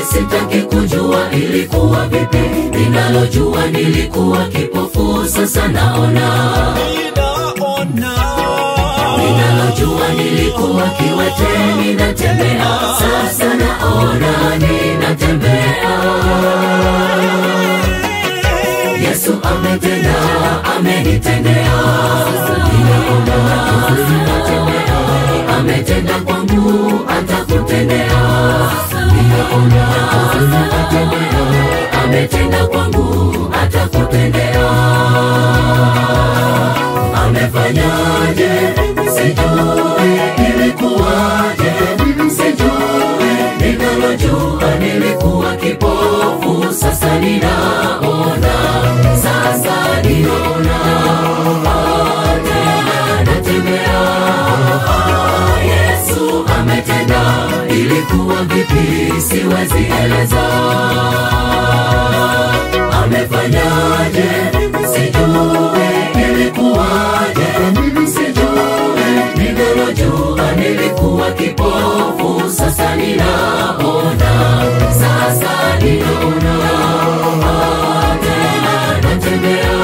sitaki kujua ilikuwa vipi. Ninalojua nilikuwa kipofu, sasa naona. Ninalojua nilikuwa kiwete, ninatembea, sasa naona, ninatembea. Yesu ametenda, amenitendea, ninaona, ninatembea, ametenda kwangu, atakutendea, ninaona, ninatembea, ametenda kwangu, atakutendea. Amefanyaje? Sijui ilikuwaje, sijui. Ninalojua nilikuwa kipofu, sasa ninaona, sasa ninaona, tena natembea. Yesu ametenda, ilikuwa vipi? Siwezi eleza. Amefanyaje? Sijui ilikuwaje, sijui. Ninalojua nilikuwa kipofu, sasa ninaona, sasa ninaona, tena natembea.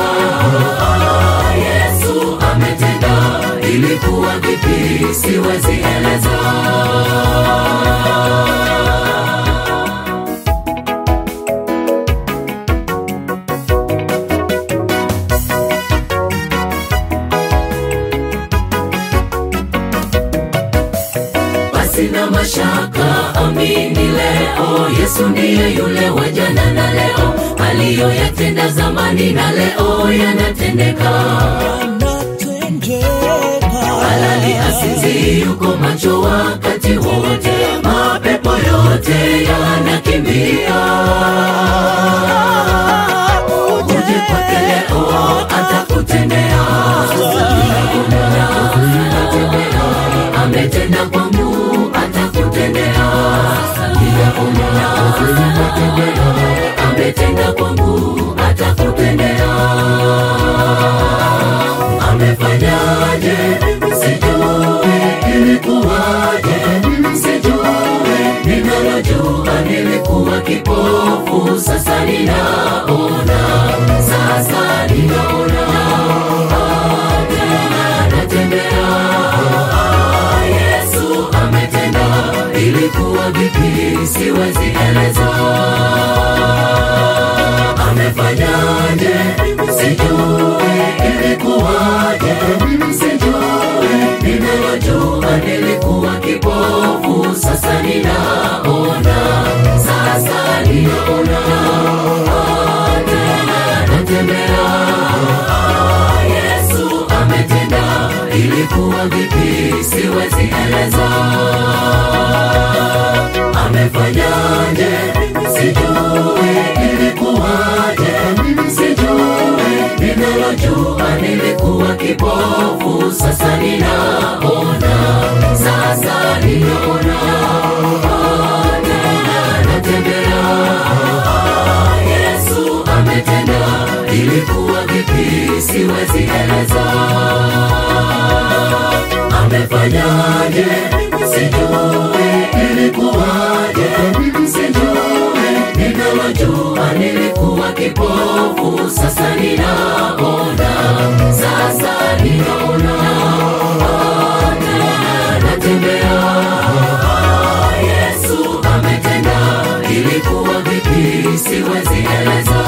Yesu ametenda, ilikuwa vipi? Siwezi eleza. basi na mashaka, amini leo, Yesu ndiye yule wa jana na leo, aliyoyatenda zamani na leo yanatendeka. Halali asinzi yuko macho wakati wote, mapepo yote yanakimbia. Uje kwake leo, atakutendea. Atatembea, ametenda kwangu, atakutendea. Ninaona, atatembea, ametenda kwangu, atakutendea. Amefanyaje? Sijui ilikuwaje, sijui. Ninalojua nilikuwa kipofu, sasa ninaona, sasa ninaona, tena natembea. Yesu ametenda, ilikuwa vipi? Siwezi eleza. Amefanyaje? Sijui ilikuwaje, sijui. Ninalojua nilikuwa kipofu, sasa ninaona, sasa ninaona, tena natembea. Yesu ametenda, ilikuwa vipi? Siwezi eleza. Amefanyaje? Sijui ilikuwaje, sijui. Ninalojua nilikuwa kipofu, sasa ninaona, sasa ninaona, tena natembea. Yesu ametenda, ilikuwa vipi? Siwezi eleza. Amefanyaje? Sijui ilikuwaje, sijui. Ninalojua nilikuwa kipofu, sasa ninaona, sasa ninaona, tena natembea. Yesu ametenda, ilikuwa vipi? Siwezi eleza.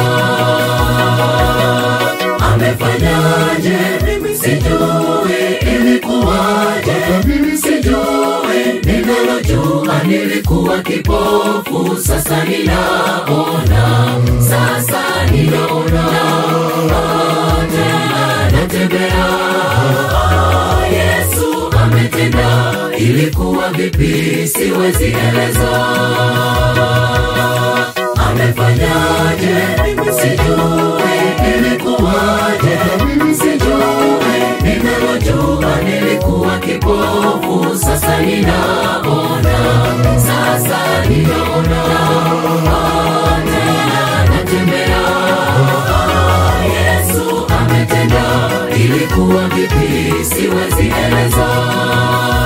Amefanyaje? Sijui ilikuwaje, sijui. Ninalojua nilikuwa kipofu, sasa ninaona, sasa ninaona, tena natembea. Yesu ametenda, ilikuwa vipi? Siwezi eleza. Amefanyaje? Sijui ilikuwaje, sijui. Ninalojua nilikuwa kipofu, sasa ninaona, sasa ninaona, tena natembea. Yesu ametenda, ilikuwa vipi? Siwezi eleza.